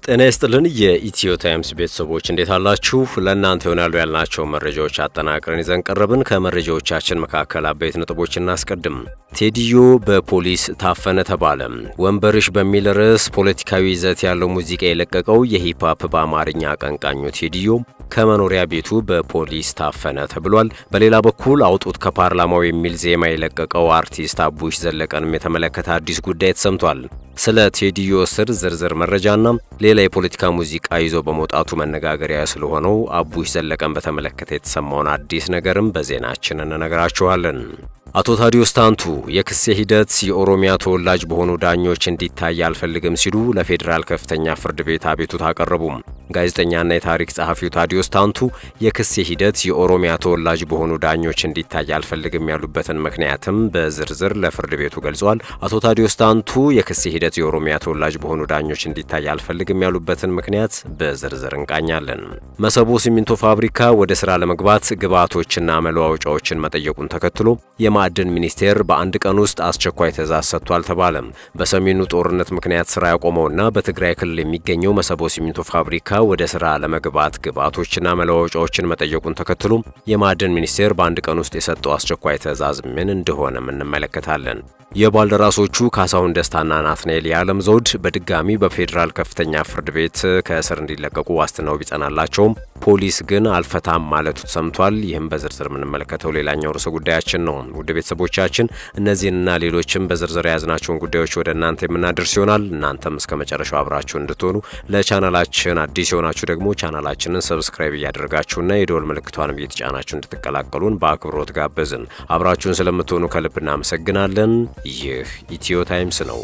ጤና ይስጥልን የኢትዮ ታይምስ ቤተሰቦች እንዴት አላችሁ? ለእናንተ ይሆናሉ ያልናቸው መረጃዎች አጠናቅረን ይዘን ቀረብን። ከመረጃዎቻችን መካከል አበይት ነጥቦች እናስቀድም። ቴዲዮ በፖሊስ ታፈነ ተባለ። ወንበርሽ በሚል ርዕስ ፖለቲካዊ ይዘት ያለው ሙዚቃ የለቀቀው የሂፕሆፕ በአማርኛ አቀንቃኙ ቴዲዮ ከመኖሪያ ቤቱ በፖሊስ ታፈነ ተብሏል። በሌላ በኩል አውጡት ከፓርላማው የሚል ዜማ የለቀቀው አርቲስት አቡሽ ዘለቀንም የተመለከተ አዲስ ጉዳይ ተሰምቷል። ስለ ቴዲዮ እስር ዝርዝር መረጃና ሌላ የፖለቲካ ሙዚቃ ይዞ በመውጣቱ መነጋገሪያ ስለሆነው አቡሽ ዘለቀን በተመለከተ የተሰማውን አዲስ ነገርም በዜናችን እንነግራችኋለን። አቶ ታዲዮስ ታንቱ የክስ ሂደት የኦሮሚያ ተወላጅ በሆኑ ዳኞች እንዲታይ አልፈልግም ሲሉ ለፌዴራል ከፍተኛ ፍርድ ቤት አቤቱታ አቀረቡ። ጋዜጠኛና የታሪክ ጸሐፊው ታዲዮስ ታንቱ የክስ ሂደት የኦሮሚያ ተወላጅ በሆኑ ዳኞች እንዲታይ አልፈልግም ያሉበትን ምክንያትም በዝርዝር ለፍርድ ቤቱ ገልጿል። አቶ ታዲዮስ ታንቱ የክስ ሂደት የኦሮሚያ ተወላጅ በሆኑ ዳኞች እንዲታይ አልፈልግም ያሉበትን ምክንያት በዝርዝር እንቃኛለን። መሰቦ ሲሚንቶ ፋብሪካ ወደ ስራ ለመግባት ግብዓቶችና መለዋወጫዎችን መጠየቁን ተከትሎ የማዕድን ሚኒስቴር በአንድ ቀን ውስጥ አስቸኳይ ትዕዛዝ ሰጥቷል ተባለ። በሰሜኑ ጦርነት ምክንያት ስራ ያቆመውና በትግራይ ክልል የሚገኘው መሰቦ ሲሚንቶ ፋብሪካ ወደ ስራ ለመግባት ግብዓቶችና መለዋወጫዎችን መጠየቁን ተከትሎ የማዕድን ሚኒስቴር በአንድ ቀን ውስጥ የሰጠው አስቸኳይ ትዕዛዝ ምን እንደሆነም እንመለከታለን። የባልደራሶቹ ካሳሁን ደስታና ናትናኤል የዓለም ዘውድ በድጋሚ በፌዴራል ከፍተኛ ፍርድ ቤት ከእስር እንዲለቀቁ ዋስትናው ቢጸናላቸውም ፖሊስ ግን አልፈታም ማለቱ ተሰምቷል። ይህም በዝርዝር የምንመለከተው ሌላኛው ርዕሰ ጉዳያችን ነው። ውድ ቤተሰቦቻችን እነዚህንና ሌሎችም በዝርዝር የያዝናቸውን ጉዳዮች ወደ እናንተ የምናደርስ ይሆናል። እናንተም እስከ መጨረሻው አብራችሁ እንድትሆኑ ለቻናላችን አዲስ የሆናችሁ ደግሞ ቻናላችንን ሰብስክራይብ እያደረጋችሁና የደወል ምልክቷንም እየተጫናችሁ እንድትቀላቀሉን በአክብሮት ጋበዝን። አብራችሁን ስለምትሆኑ ከልብ እናመሰግናለን። ይህ ኢትዮ ታይምስ ነው።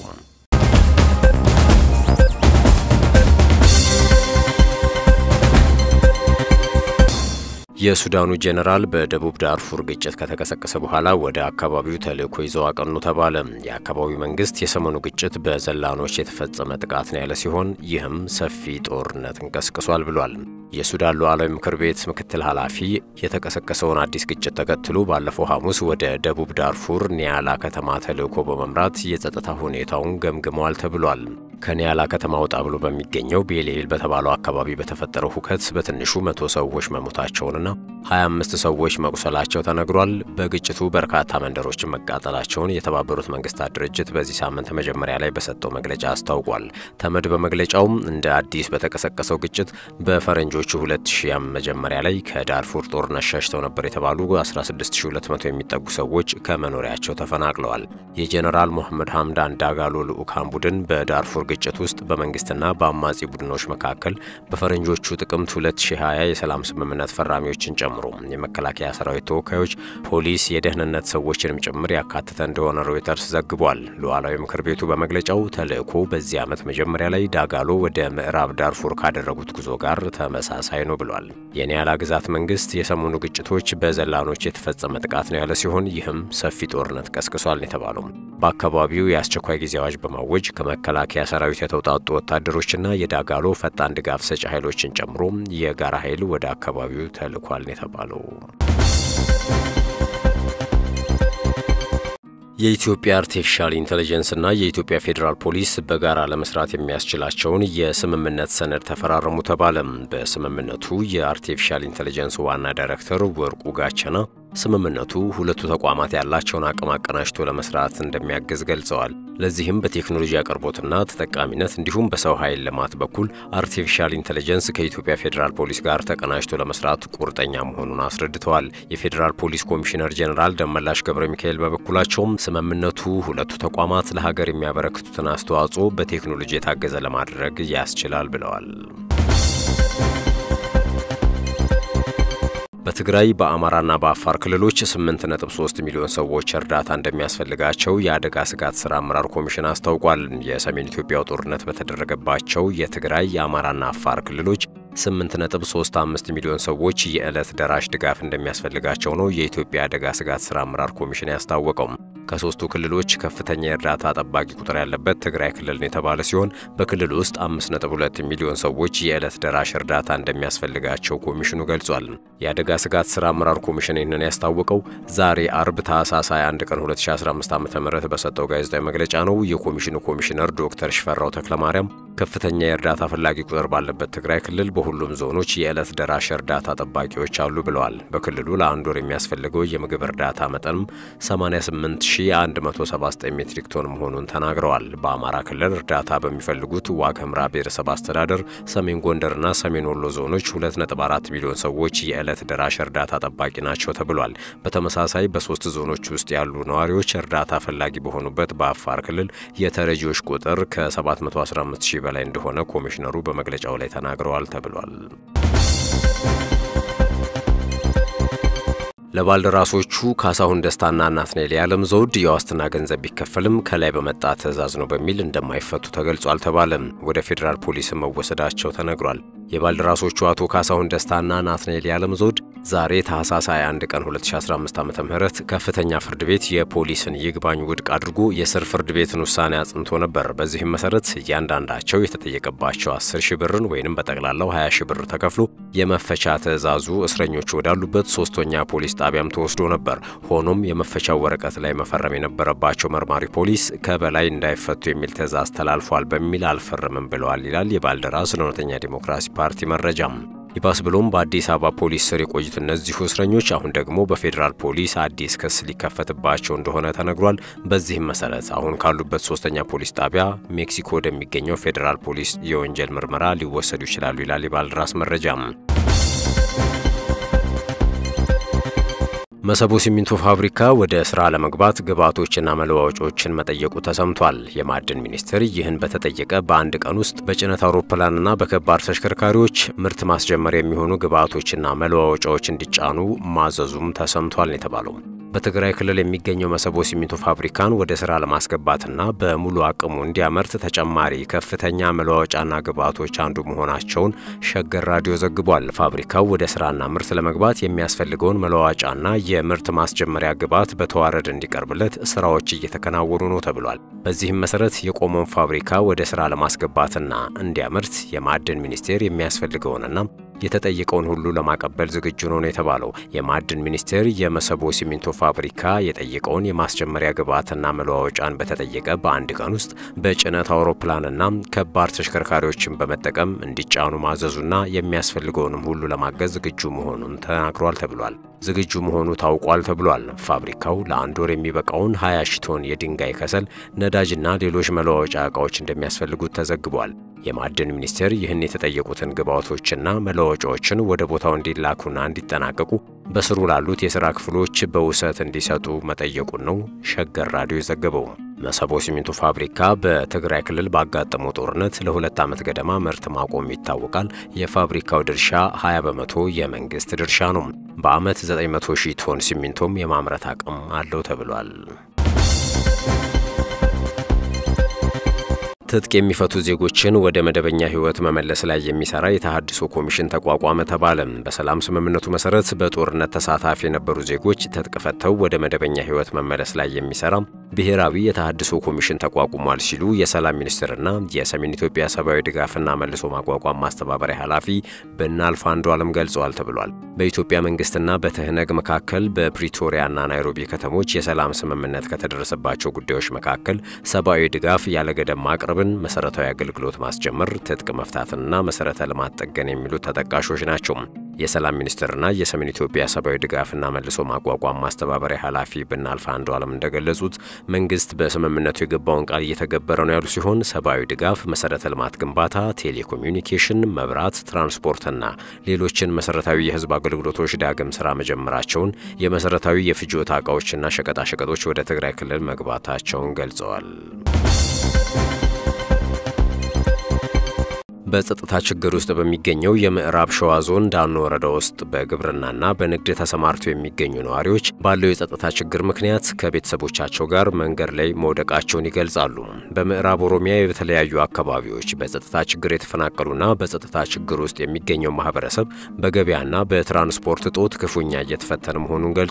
የሱዳኑ ጄኔራል በደቡብ ዳርፉር ግጭት ከተቀሰቀሰ በኋላ ወደ አካባቢው ተልእኮ ይዘው አቀኑ ተባለ። የአካባቢው መንግስት የሰሞኑ ግጭት በዘላኖች የተፈጸመ ጥቃት ነው ያለ ሲሆን ይህም ሰፊ ጦርነትን ቀስቅሷል ብሏል። የሱዳን ሉዓላዊ ምክር ቤት ምክትል ኃላፊ የተቀሰቀሰውን አዲስ ግጭት ተከትሎ ባለፈው ሐሙስ ወደ ደቡብ ዳርፉር ኒያላ ከተማ ተልእኮ በመምራት የጸጥታ ሁኔታውን ገምግመዋል ተብሏል። ከኒያላ ከተማ ወጣ ብሎ በሚገኘው ቤሌል በተባለው አካባቢ በተፈጠረው ሁከት በትንሹ መቶ ሰዎች መሞታቸውንና 25 ሰዎች መቁሰላቸው ተነግሯል። በግጭቱ በርካታ መንደሮችን መቃጠላቸውን የተባበሩት መንግስታት ድርጅት በዚህ ሳምንት መጀመሪያ ላይ በሰጠው መግለጫ አስታውቋል። ተመድ በመግለጫውም እንደ አዲስ በተቀሰቀሰው ግጭት በፈረንጆቹ 2000 መጀመሪያ ላይ ከዳርፉር ጦርነት ሸሽተው ነበር የተባሉ 16200 የሚጠጉ ሰዎች ከመኖሪያቸው ተፈናቅለዋል። የጄኔራል ሞሐመድ ሐምዳን ዳጋሎ ልዑካን ቡድን በዳርፉር ግጭት ውስጥ በመንግስትና በአማጺ ቡድኖች መካከል በፈረንጆቹ ጥቅምት 2020 የሰላም ስምምነት ፈራሚዎችን ጨምሮ የመከላከያ ሰራዊት ተወካዮች፣ ፖሊስ፣ የደህንነት ሰዎችንም ጭምር ያካተተ እንደሆነ ሮይተርስ ዘግቧል። ሉዓላዊ ምክር ቤቱ በመግለጫው ተልእኮ በዚህ ዓመት መጀመሪያ ላይ ዳጋሎ ወደ ምዕራብ ዳርፉር ካደረጉት ጉዞ ጋር ተመሳሳይ ነው ብሏል። የኒያላ ግዛት መንግስት የሰሞኑ ግጭቶች በዘላኖች የተፈጸመ ጥቃት ነው ያለ ሲሆን ይህም ሰፊ ጦርነት ቀስቅሷል ነው የተባለው። በአካባቢው የአስቸኳይ ጊዜ አዋጅ በማወጅ ከመከላከያ ሰራዊት የተውጣጡ ወታደሮችና የዳጋሎ ፈጣን ድጋፍ ሰጪ ኃይሎችን ጨምሮ የጋራ ኃይል ወደ አካባቢው ተልኳል ነው የተባለው። የኢትዮጵያ አርቲፊሻል ኢንቴሊጀንስና የኢትዮጵያ ፌዴራል ፖሊስ በጋራ ለመስራት የሚያስችላቸውን የስምምነት ሰነድ ተፈራረሙ ተባለ። በስምምነቱ የአርቲፊሻል ኢንቴሊጀንስ ዋና ዳይሬክተር ወርቁ ጋቸና ስምምነቱ ሁለቱ ተቋማት ያላቸውን አቅም አቀናጅቶ ለመስራት እንደሚያግዝ ገልጸዋል። ለዚህም በቴክኖሎጂ አቅርቦትና ተጠቃሚነት እንዲሁም በሰው ኃይል ልማት በኩል አርቲፊሻል ኢንቴሊጀንስ ከኢትዮጵያ ፌዴራል ፖሊስ ጋር ተቀናጅቶ ለመስራት ቁርጠኛ መሆኑን አስረድተዋል። የፌዴራል ፖሊስ ኮሚሽነር ጄኔራል ደመላሽ ገብረ ሚካኤል በበኩላቸውም ስምምነቱ ሁለቱ ተቋማት ለሀገር የሚያበረክቱትን አስተዋጽኦ በቴክኖሎጂ የታገዘ ለማድረግ ያስችላል ብለዋል። በትግራይ በአማራና በአፋር ክልሎች 8.3 ሚሊዮን ሰዎች እርዳታ እንደሚያስፈልጋቸው የአደጋ ስጋት ስራ አመራር ኮሚሽን አስታውቋል። የሰሜን ኢትዮጵያው ጦርነት በተደረገባቸው የትግራይ የአማራና አፋር ክልሎች 8.35 ሚሊዮን ሰዎች የዕለት ደራሽ ድጋፍ እንደሚያስፈልጋቸው ነው የኢትዮጵያ አደጋ ስጋት ስራ አመራር ኮሚሽን ያስታወቀው። ከሶስቱ ክልሎች ከፍተኛ የእርዳታ ጠባቂ ቁጥር ያለበት ትግራይ ክልል ነው የተባለ ሲሆን በክልል ውስጥ 5.2 ሚሊዮን ሰዎች የዕለት ደራሽ እርዳታ እንደሚያስፈልጋቸው ኮሚሽኑ ገልጿል። የአደጋ ስጋት ስራ አመራር ኮሚሽን ይህንን ያስታወቀው ዛሬ አርብ ታህሳስ 21 ቀን 2015 ዓ ም በሰጠው ጋዜጣዊ መግለጫ ነው። የኮሚሽኑ ኮሚሽነር ዶክተር ሽፈራው ተክለማርያም ከፍተኛ የእርዳታ ፈላጊ ቁጥር ባለበት ትግራይ ክልል በሁሉም ዞኖች የዕለት ደራሽ እርዳታ ጠባቂዎች አሉ ብለዋል። በክልሉ ለአንድ ወር የሚያስፈልገው የምግብ እርዳታ መጠንም 88179 ሜትሪክ ቶን መሆኑን ተናግረዋል። በአማራ ክልል እርዳታ በሚፈልጉት ዋግ ኽምራ ብሔረሰብ አስተዳደር፣ ሰሜን ጎንደርና ሰሜን ወሎ ዞኖች 2.4 ሚሊዮን ሰዎች የዕለት ደራሽ እርዳታ ጠባቂ ናቸው ተብሏል። በተመሳሳይ በሶስት ዞኖች ውስጥ ያሉ ነዋሪዎች እርዳታ ፈላጊ በሆኑበት በአፋር ክልል የተረጂዎች ቁጥር ከ715 ሺህ በላይ እንደሆነ ኮሚሽነሩ በመግለጫው ላይ ተናግረዋል ተብሏል። ለባልደራሶቹ ካሳሁን ደስታና ናትናኤል የዓለም ዘውድ የዋስትና ገንዘብ ቢከፈልም ከላይ በመጣ ትዕዛዝ ነው በሚል እንደማይፈቱ ተገልጿል ተባለም። ወደ ፌዴራል ፖሊስ መወሰዳቸው ተነግሯል። የባልደራሶቹ አቶ ካሳሁን ደስታና ናትናኤል የዓለም ዘውድ ዛሬ ታህሳስ 21 ቀን 2015 ዓ ም ከፍተኛ ፍርድ ቤት የፖሊስን ይግባኝ ውድቅ አድርጎ የስር ፍርድ ቤትን ውሳኔ አጽንቶ ነበር። በዚህም መሰረት እያንዳንዳቸው የተጠየቀባቸው 10 ሺህ ብርን ወይንም በጠቅላላው 20 ሺህ ብር ተከፍሎ የመፈቻ ትዕዛዙ እስረኞቹ ወዳሉበት ሶስተኛ ፖሊስ ጣቢያም ተወስዶ ነበር። ሆኖም የመፈቻው ወረቀት ላይ መፈረም የነበረባቸው መርማሪ ፖሊስ ከበላይ እንዳይፈቱ የሚል ትዕዛዝ ተላልፏል በሚል አልፈረምም ብለዋል ይላል የባልደራስ ለእውነተኛ ዲሞክራሲ ፓርቲ መረጃም። ይባስ ብሎም በአዲስ አበባ ፖሊስ ስር የቆዩት እነዚሁ እስረኞች አሁን ደግሞ በፌዴራል ፖሊስ አዲስ ክስ ሊከፈትባቸው እንደሆነ ተነግሯል። በዚህም መሰረት አሁን ካሉበት ሶስተኛ ፖሊስ ጣቢያ ሜክሲኮ ወደሚገኘው ፌዴራል ፖሊስ የወንጀል ምርመራ ሊወሰዱ ይችላሉ ይላል የባልደራስ መረጃም። መሰቦ ሲሚንቶ ፋብሪካ ወደ ስራ ለመግባት ግብዓቶችና መለዋወጫዎችን መጠየቁ ተሰምቷል። የማዕድን ሚኒስቴር ይህን በተጠየቀ በአንድ ቀን ውስጥ በጭነት አውሮፕላንና በከባድ ተሽከርካሪዎች ምርት ማስጀመር የሚሆኑ ግብዓቶችና መለዋወጫዎች እንዲጫኑ ማዘዙም ተሰምቷል የተባለው በትግራይ ክልል የሚገኘው መሰቦ ሲሚንቶ ፋብሪካን ወደ ስራ ለማስገባትና በሙሉ አቅሙ እንዲያመርት ተጨማሪ ከፍተኛ መለዋወጫና ግብዓቶች አንዱ መሆናቸውን ሸገር ራዲዮ ዘግቧል። ፋብሪካው ወደ ስራና ምርት ለመግባት የሚያስፈልገውን መለዋወጫና የምርት ማስጀመሪያ ግብዓት በተዋረድ እንዲቀርብለት ስራዎች እየተከናወኑ ነው ተብሏል። በዚህም መሰረት የቆመውን ፋብሪካ ወደ ስራ ለማስገባትና እንዲያመርት የማዕድን ሚኒስቴር የሚያስፈልገውንና የተጠየቀውን ሁሉ ለማቀበል ዝግጁ ነው ነው የተባለው። የማዕድን ሚኒስቴር የመሰቦ ሲሚንቶ ፋብሪካ የጠየቀውን የማስጀመሪያ ግብዓትና መለዋወጫን በተጠየቀ በአንድ ቀን ውስጥ በጭነት አውሮፕላንና ከባድ ተሽከርካሪዎችን በመጠቀም እንዲጫኑ ማዘዙና የሚያስፈልገውንም ሁሉ ለማገዝ ዝግጁ መሆኑን ተናግሯል ተብሏል። ዝግጁ መሆኑ ታውቋል ተብሏል። ፋብሪካው ለአንድ ወር የሚበቃውን 20 ሺ ቶን የድንጋይ ከሰል፣ ነዳጅና ሌሎች መለዋወጫ ዕቃዎች እንደሚያስፈልጉት ተዘግቧል። የማዕድን ሚኒስቴር ይህን የተጠየቁትን ግብዓቶችና መለዋወጫዎችን ወደ ቦታው እንዲላኩና እንዲጠናቀቁ በስሩ ላሉት የሥራ ክፍሎች በውሰት እንዲሰጡ መጠየቁን ነው ሸገር ራዲዮ የዘገበው። መሰቦ ሲሚንቶ ፋብሪካ በትግራይ ክልል ባጋጠመው ጦርነት ለሁለት ዓመት ገደማ ምርት ማቆም ይታወቃል። የፋብሪካው ድርሻ 20 በመቶ የመንግሥት ድርሻ ነው። በዓመት 900 ሺህ ቶን ሲሚንቶም የማምረት አቅም አለው ተብሏል። ትጥቅ የሚፈቱ ዜጎችን ወደ መደበኛ ሕይወት መመለስ ላይ የሚሰራ የተሃድሶ ኮሚሽን ተቋቋመ ተባለም። በሰላም ስምምነቱ መሰረት በጦርነት ተሳታፊ የነበሩ ዜጎች ትጥቅ ፈተው ወደ መደበኛ ሕይወት መመለስ ላይ የሚሰራ ብሔራዊ የተሃድሶ ኮሚሽን ተቋቁሟል ሲሉ የሰላም ሚኒስትርና የሰሜን ኢትዮጵያ ሰብአዊ ድጋፍና መልሶ ማቋቋም ማስተባበሪያ ኃላፊ ብናልፍ አንዱ ዓለም ገልጸዋል ተብሏል። በኢትዮጵያ መንግስትና በትህነግ መካከል በፕሪቶሪያና ናይሮቢ ከተሞች የሰላም ስምምነት ከተደረሰባቸው ጉዳዮች መካከል ሰብአዊ ድጋፍ ያለገደብ ማቅረብ መሰረታዊ አገልግሎት ማስጀመር፣ ትጥቅ መፍታትና መሰረተ ልማት ጠገን የሚሉት ተጠቃሾች ናቸው። የሰላም ሚኒስትርና የሰሜን ኢትዮጵያ ሰብአዊ ድጋፍና መልሶ ማቋቋም ማስተባበሪያ ኃላፊ ብናልፍ አንዱ ዓለም እንደገለጹት መንግስት በስምምነቱ የገባውን ቃል እየተገበረ ነው ያሉ ሲሆን ሰብአዊ ድጋፍ፣ መሰረተ ልማት ግንባታ፣ ቴሌኮሚዩኒኬሽን፣ መብራት፣ ትራንስፖርትና ሌሎችን መሰረታዊ የህዝብ አገልግሎቶች ዳግም ስራ መጀመራቸውን፣ የመሰረታዊ የፍጆታ እቃዎችና ሸቀጣሸቀጦች ወደ ትግራይ ክልል መግባታቸውን ገልጸዋል። በጸጥታ ችግር ውስጥ በሚገኘው የምዕራብ ሸዋ ዞን ዳኖ ወረዳ ውስጥ በግብርናና በንግድ ተሰማርተው የሚገኙ ነዋሪዎች ባለው የጸጥታ ችግር ምክንያት ከቤተሰቦቻቸው ጋር መንገድ ላይ መውደቃቸውን ይገልጻሉ። በምዕራብ ኦሮሚያ የተለያዩ አካባቢዎች በጸጥታ ችግር የተፈናቀሉና በጸጥታ ችግር ውስጥ የሚገኘው ማህበረሰብ በገበያና በትራንስፖርት እጦት ክፉኛ እየተፈተነ መሆኑን ገልጿል።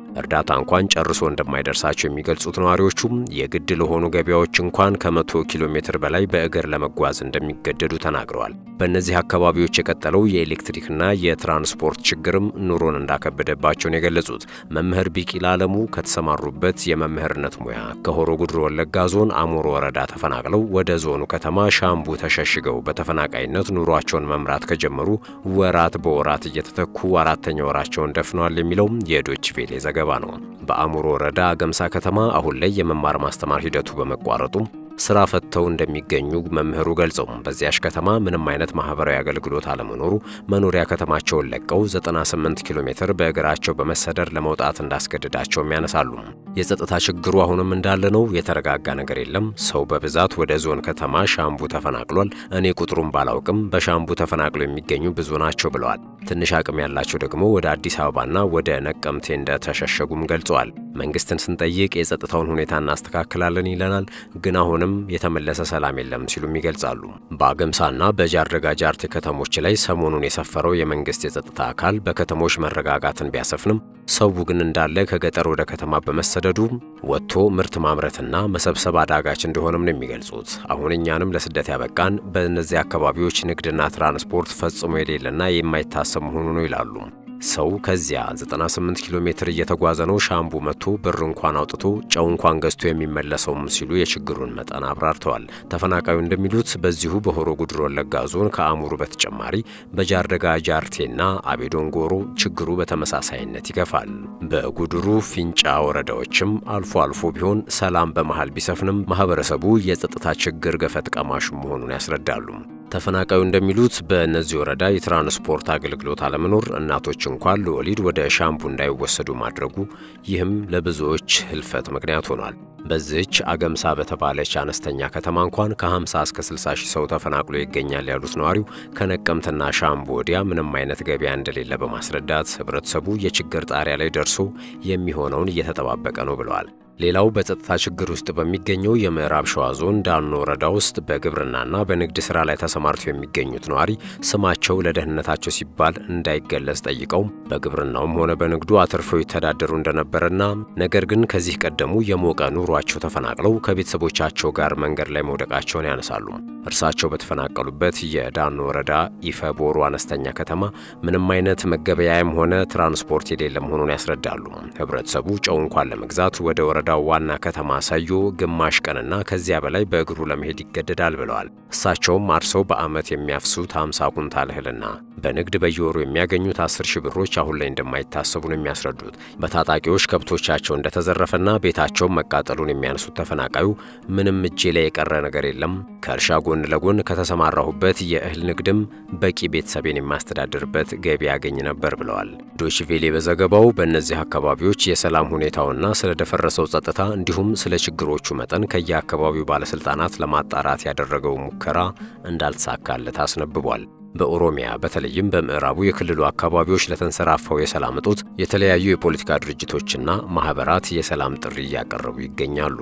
እርዳታ እንኳን ጨርሶ እንደማይደርሳቸው የሚገልጹት ነዋሪዎቹም የግድ ለሆኑ ገበያዎች እንኳን ከመቶ ኪሎ ሜትር በላይ በእግር ለመጓዝ እንደሚገደዱ ተናግረዋል። በእነዚህ አካባቢዎች የቀጠለው የኤሌክትሪክና የትራንስፖርት ችግርም ኑሮን እንዳከበደባቸውን የገለጹት መምህር ቢቂላ አለሙ ከተሰማሩበት የመምህርነት ሙያ ከሆሮ ጉድሮ ወለጋ ዞን አሙሮ ወረዳ ተፈናቅለው ወደ ዞኑ ከተማ ሻምቡ ተሸሽገው በተፈናቃይነት ኑሯቸውን መምራት ከጀመሩ ወራት በወራት እየተተኩ አራተኛ ወራቸውን ደፍነዋል የሚለው የዶች ቬሌ ዘገባ ነው። በአሙሮ ወረዳ ገምሳ ከተማ አሁን ላይ የመማር ማስተማር ሂደቱ በመቋረጡ ስራ ፈተው እንደሚገኙ መምህሩ ገልጸው በዚያሽ ከተማ ምንም አይነት ማህበራዊ አገልግሎት አለመኖሩ መኖሪያ ከተማቸውን ለቀው 98 ኪሎ ሜትር በእግራቸው በመሰደር ለመውጣት እንዳስገድዳቸውም ያነሳሉ። የጸጥታ ችግሩ አሁንም እንዳለ ነው። የተረጋጋ ነገር የለም። ሰው በብዛት ወደ ዞን ከተማ ሻምቡ ተፈናቅሏል። እኔ ቁጥሩን ባላውቅም በሻምቡ ተፈናቅለው የሚገኙ ብዙ ናቸው ብለዋል። ትንሽ አቅም ያላቸው ደግሞ ወደ አዲስ አበባና ወደ ነቀምቴ እንደተሸሸጉም ገልጸዋል። መንግስትን ስንጠይቅ የጸጥታውን ሁኔታ እናስተካክላለን ይለናል፣ ግን አሁንም የተመለሰ ሰላም የለም ሲሉም ይገልጻሉ። በአገምሳና በጃርደጋ ጃርቴ ከተሞች ላይ ሰሞኑን የሰፈረው የመንግስት የጸጥታ አካል በከተሞች መረጋጋትን ቢያሰፍንም ሰው ግን እንዳለ ከገጠር ወደ ከተማ በመሰደዱ ወጥቶ ምርት ማምረትና መሰብሰብ አዳጋች እንደሆነም ነው የሚገልጹት። አሁን እኛንም ለስደት ያበቃን በእነዚህ አካባቢዎች ንግድና ትራንስፖርት ፈጽሞ የሌለና የማይታሰብ መሆኑ ነው ይላሉ። ሰው ከዚያ 98 ኪሎ ሜትር እየተጓዘ ነው ሻምቡ መጥቶ ብር እንኳን አውጥቶ ጨው እንኳን ገዝቶ የሚመለሰውም ሲሉ የችግሩን መጠን አብራርተዋል። ተፈናቃዩ እንደሚሉት በዚሁ በሆሮ ጉድሮ ወለጋ ዞን ከአሙሩ በተጨማሪ በጃርደጋ ጃርቴና አቤዶንጎሮ ችግሩ በተመሳሳይነት ይገፋል። በጉድሩ ፊንጫ ወረዳዎችም አልፎ አልፎ ቢሆን ሰላም በመሃል ቢሰፍንም ማህበረሰቡ የጸጥታ ችግር ገፈት ቀማሽ መሆኑን ያስረዳሉ። ተፈናቃዩ እንደሚሉት በእነዚህ ወረዳ የትራንስፖርት አገልግሎት አለመኖር እናቶች እንኳን ለወሊድ ወደ ሻምቡ እንዳይወሰዱ ማድረጉ ይህም ለብዙዎች ህልፈት ምክንያት ሆኗል። በዚህች አገምሳ በተባለች አነስተኛ ከተማ እንኳን ከ50 እስከ 60 ሺህ ሰው ተፈናቅሎ ይገኛል ያሉት ነዋሪው ከነቀምትና ሻምቡ ወዲያ ምንም አይነት ገበያ እንደሌለ በማስረዳት ህብረተሰቡ የችግር ጣሪያ ላይ ደርሶ የሚሆነውን እየተጠባበቀ ነው ብለዋል። ሌላው በጸጥታ ችግር ውስጥ በሚገኘው የምዕራብ ሸዋ ዞን ዳኖ ወረዳ ውስጥ በግብርናና በንግድ ስራ ላይ ተሰማርተው የሚገኙት ነዋሪ ስማቸው ለደህንነታቸው ሲባል እንዳይገለጽ ጠይቀው በግብርናውም ሆነ በንግዱ አትርፈው ይተዳደሩ እንደነበረና ነገር ግን ከዚህ ቀደሙ የሞቀ ኑሯቸው ተፈናቅለው ከቤተሰቦቻቸው ጋር መንገድ ላይ መውደቃቸውን ያነሳሉ። እርሳቸው በተፈናቀሉበት የዳኖ ወረዳ ኢፈቦሩ አነስተኛ ከተማ ምንም አይነት መገበያያም ሆነ ትራንስፖርት የሌለ መሆኑን ያስረዳሉ። ህብረተሰቡ ጨው እንኳን ለመግዛት ወደ ወረዳው ዋና ከተማ ሰዮ ግማሽ ቀንና ከዚያ በላይ በእግሩ ለመሄድ ይገደዳል ብለዋል። እሳቸውም አርሰው በዓመት የሚያፍሱት 50 ኩንታል እህልና በንግድ በየወሩ የሚያገኙት 10 ሺህ ብሮች አሁን ላይ እንደማይታሰቡ ነው የሚያስረዱት። በታጣቂዎች ከብቶቻቸው እንደተዘረፈና ቤታቸውን መቃጠሉን የሚያነሱት ተፈናቃዩ ምንም እጄ ላይ የቀረ ነገር የለም ከእርሻ ጎን ለጎን ከተሰማራሁበት የእህል ንግድም በቂ ቤተሰቤን የማስተዳድርበት ገቢ ያገኝ ነበር ብለዋል። ዶችቬሌ በዘገባው በእነዚህ አካባቢዎች የሰላም ሁኔታውና ስለደፈረሰው ጸጥታ እንዲሁም ስለ ችግሮቹ መጠን ከየአካባቢው ባለስልጣናት ለማጣራት ያደረገው ሙከራ እንዳልተሳካለት አስነብቧል። በኦሮሚያ በተለይም በምዕራቡ የክልሉ አካባቢዎች ለተንሰራፋው የሰላም እጦት የተለያዩ የፖለቲካ ድርጅቶችና ማህበራት የሰላም ጥሪ እያቀረቡ ይገኛሉ።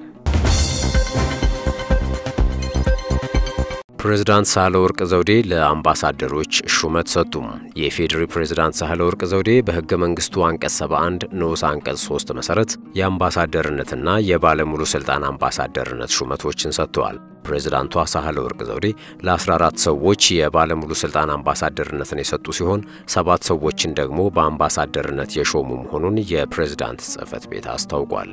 ፕሬዝዳንት ሳህለወርቅ ዘውዴ ለአምባሳደሮች ሹመት ሰጡ። የኢፌዴሪ ፕሬዝዳንት ሳህለወርቅ ዘውዴ በሕገ መንግስቱ አንቀጽ 71 ንዑስ አንቀጽ 3 መሠረት የአምባሳደርነትና የባለሙሉ ሥልጣን አምባሳደርነት ሹመቶችን ሰጥተዋል። ፕሬዝዳንቷ ሳህለወርቅ ዘውዴ ለ14 ሰዎች የባለሙሉ ሥልጣን አምባሳደርነትን የሰጡ ሲሆን ሰባት ሰዎችን ደግሞ በአምባሳደርነት የሾሙ መሆኑን የፕሬዝዳንት ጽሕፈት ቤት አስታውቋል።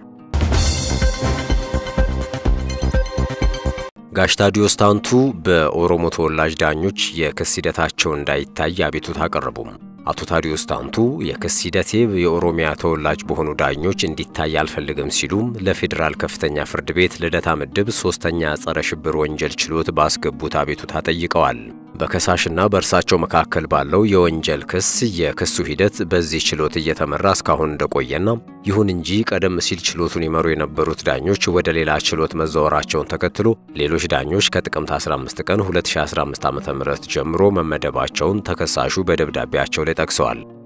ጋሽ ታዲዮስ ታንቱ በኦሮሞ ተወላጅ ዳኞች የክስ ሂደታቸው እንዳይታይ አቤቱታ አቀረቡም። አቶ ታዲዮስ ታንቱ የክስ ሂደቴ የኦሮሚያ ተወላጅ በሆኑ ዳኞች እንዲታይ አልፈልግም ሲሉም ለፌዴራል ከፍተኛ ፍርድ ቤት ልደታ ምድብ ሶስተኛ ጸረ ሽብር ወንጀል ችሎት ባስገቡት አቤቱታ ጠይቀዋል። በከሳሽና በእርሳቸው መካከል ባለው የወንጀል ክስ የክሱ ሂደት በዚህ ችሎት እየተመራ እስካሁን እንደቆየና ይሁን እንጂ ቀደም ሲል ችሎቱን ይመሩ የነበሩት ዳኞች ወደ ሌላ ችሎት መዛወራቸውን ተከትሎ ሌሎች ዳኞች ከጥቅምት 15 ቀን 2015 ዓ.ም ጀምሮ መመደባቸውን ተከሳሹ በደብዳቤያቸው ላይ ጠቅሰዋል።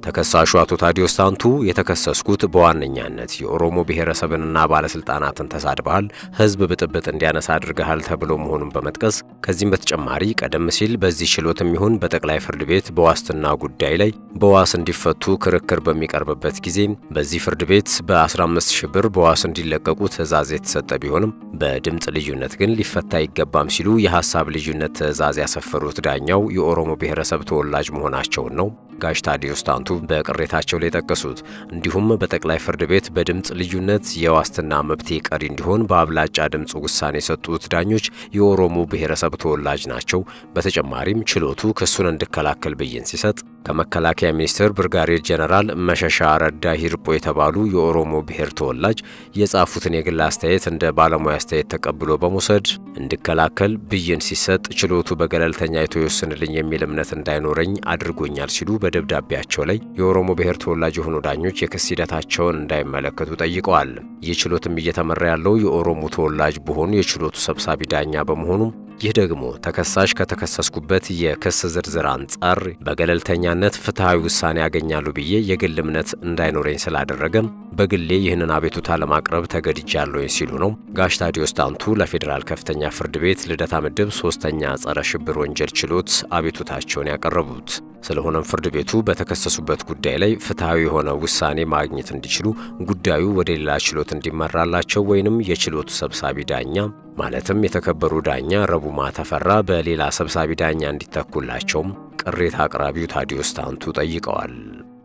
ተከሳሹ አቶ ታዲዮስ ታንቱ የተከሰስኩት በዋነኛነት የኦሮሞ ብሔረሰብንና ባለስልጣናትን ተሳድበሃል፣ ህዝብ ብጥብጥ እንዲያነሳ አድርገሃል ተብሎ መሆኑን በመጥቀስ ከዚህም በተጨማሪ ቀደም ሲል በዚህ ችሎትም ይሁን በጠቅላይ ፍርድ ቤት በዋስትና ጉዳይ ላይ በዋስ እንዲፈቱ ክርክር በሚቀርብበት ጊዜ በዚህ ፍርድ ቤት በ15 ሺህ ብር በዋስ እንዲለቀቁ ትዕዛዝ የተሰጠ ቢሆንም በድምፅ ልዩነት ግን ሊፈታ አይገባም ሲሉ የሀሳብ ልዩነት ትዕዛዝ ያሰፈሩት ዳኛው የኦሮሞ ብሔረሰብ ተወላጅ መሆናቸውን ነው ጋሽ ታዲዮስ ታንቱ በቅሬታቸው ላይ ጠቀሱት። እንዲሁም በጠቅላይ ፍርድ ቤት በድምፅ ልዩነት የዋስትና መብቴ ቀሪ እንዲሆን በአብላጫ ድምፅ ውሳኔ የሰጡት ዳኞች የኦሮሞ ብሔረሰብ ተወላጅ ናቸው። በተጨማሪም ችሎቱ ክሱን እንድከላከል ብይን ሲሰጥ ከመከላከያ ሚኒስቴር ብርጋዴር ጀነራል መሸሻ ረዳ ሂርጶ የተባሉ የኦሮሞ ብሔር ተወላጅ የጻፉትን የግል አስተያየት እንደ ባለሙያ አስተያየት ተቀብሎ በመውሰድ እንድከላከል ብይን ሲሰጥ ችሎቱ በገለልተኛ አይቶ ይወስንልኝ የሚል እምነት እንዳይኖረኝ አድርጎኛል ሲሉ በደብዳቤያቸው ላይ የኦሮሞ ብሔር ተወላጅ የሆኑ ዳኞች የክስ ሂደታቸውን እንዳይመለከቱ ጠይቀዋል። ይህ ችሎትም እየተመራ ያለው የኦሮሞ ተወላጅ በሆኑ የችሎቱ ሰብሳቢ ዳኛ በመሆኑ ይህ ደግሞ ተከሳሽ ከተከሰስኩበት የክስ ዝርዝር አንጻር በገለልተኛነት ፍትሐዊ ውሳኔ ያገኛሉ ብዬ የግል እምነት እንዳይኖረኝ ስላደረገም በግሌ ይህንን አቤቱታ ለማቅረብ ተገድጃለሁኝ ሲሉ ነው ጋሽ ታዲዮስ ታንቱ ለፌዴራል ከፍተኛ ፍርድ ቤት ልደታ ምድብ ሶስተኛ ጸረ ሽብር ወንጀል ችሎት አቤቱታቸውን ያቀረቡት። ስለሆነም ፍርድ ቤቱ በተከሰሱበት ጉዳይ ላይ ፍትሐዊ የሆነ ውሳኔ ማግኘት እንዲችሉ ጉዳዩ ወደ ሌላ ችሎት እንዲመራላቸው ወይንም የችሎቱ ሰብሳቢ ዳኛ ማለትም የተከበሩ ዳኛ ረቡማ ተፈራ በሌላ ሰብሳቢ ዳኛ እንዲተኩላቸውም ቅሬታ አቅራቢው ታዲዮስ ታንቱ ጠይቀዋል።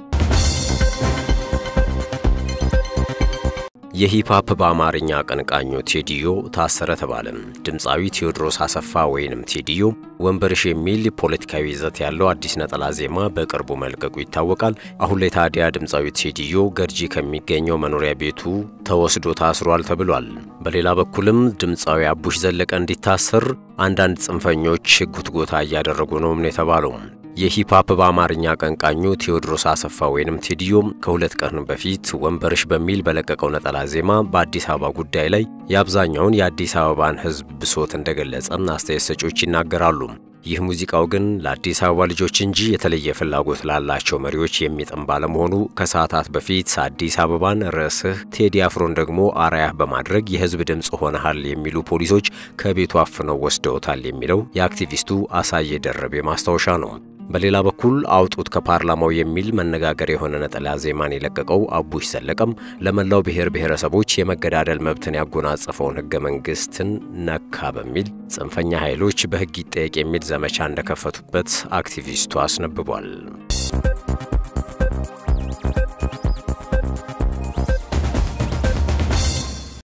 የሂፕሆፕ በአማርኛ አቀንቃኙ ቴዲዮ ታሰረ ተባለ። ድምፃዊ ቴዎድሮስ አሰፋ ወይንም ቴዲዮ ወንበርሽ የሚል ፖለቲካዊ ይዘት ያለው አዲስ ነጠላ ዜማ በቅርቡ መልቀቁ ይታወቃል። አሁን ላይ ታዲያ ድምፃዊ ቴዲዮ ገርጂ ከሚገኘው መኖሪያ ቤቱ ተወስዶ ታስሯል ተብሏል። በሌላ በኩልም ድምፃዊ አቡሽ ዘለቀ እንዲታሰር አንዳንድ ጽንፈኞች ጉትጎታ እያደረጉ ነውም ነው የተባለው። የሂፕሆፕ በአማርኛ አቀንቃኙ ቴዎድሮስ አሰፋ ወይንም ቴዲዮ ከሁለት ቀን በፊት ወንበርሽ በሚል በለቀቀው ነጠላ ዜማ በአዲስ አበባ ጉዳይ ላይ የአብዛኛውን የአዲስ አበባን ሕዝብ ብሶት እንደገለጸ አስተያየት ሰጪዎች ይናገራሉ። ይህ ሙዚቃው ግን ለአዲስ አበባ ልጆች እንጂ የተለየ ፍላጎት ላላቸው መሪዎች የሚጥም ባለመሆኑ ከሰዓታት በፊት አዲስ አበባን ርዕስህ ቴዲ አፍሮን ደግሞ አርአያህ በማድረግ የህዝብ ድምፅ ሆነሃል የሚሉ ፖሊሶች ከቤቱ አፍነው ወስደውታል የሚለው የአክቲቪስቱ አሳየ ደረቤ ማስታወሻ ነው። በሌላ በኩል አውጡት ከፓርላማው የሚል መነጋገር የሆነ ነጠላ ዜማን የለቀቀው አቡሽ ዘለቀም ለመላው ብሔር ብሔረሰቦች የመገዳደል መብትን ያጎናጸፈውን ህገ መንግስትን ነካ በሚል ጽንፈኛ ኃይሎች በህግ ይጠየቅ የሚል ዘመቻ እንደከፈቱበት አክቲቪስቱ አስነብቧል።